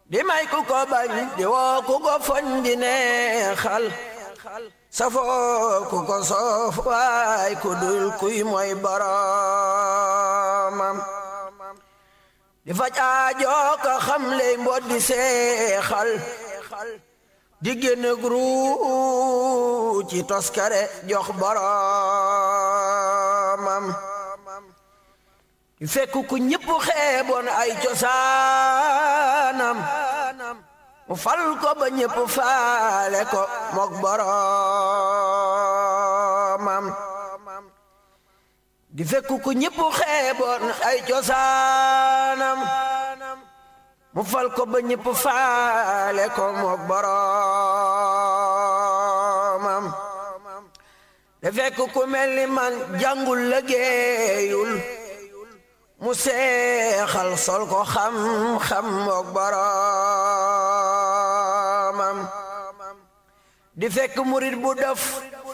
di may ku ko bañ di woo ku ko foñ di neexal safoo ku ko soof waay ku dul kuy mooy boromam di faj aajoo ka xam ley mbot di seexal di génn gru ci toskare jox boromam di fekk ku ñëpp xeeboon ay cosaanam mu fal ko ba ñëpp faale ko mook boromam di fekk ku ñëpp xeeboon ay cosaanam mu fal ko ba ñëpp faale ko mook boromam di fekk ku mel ni man jàngul liggéeyul mu seexal sol ko xam-xam mook boromam di fekk murit bu def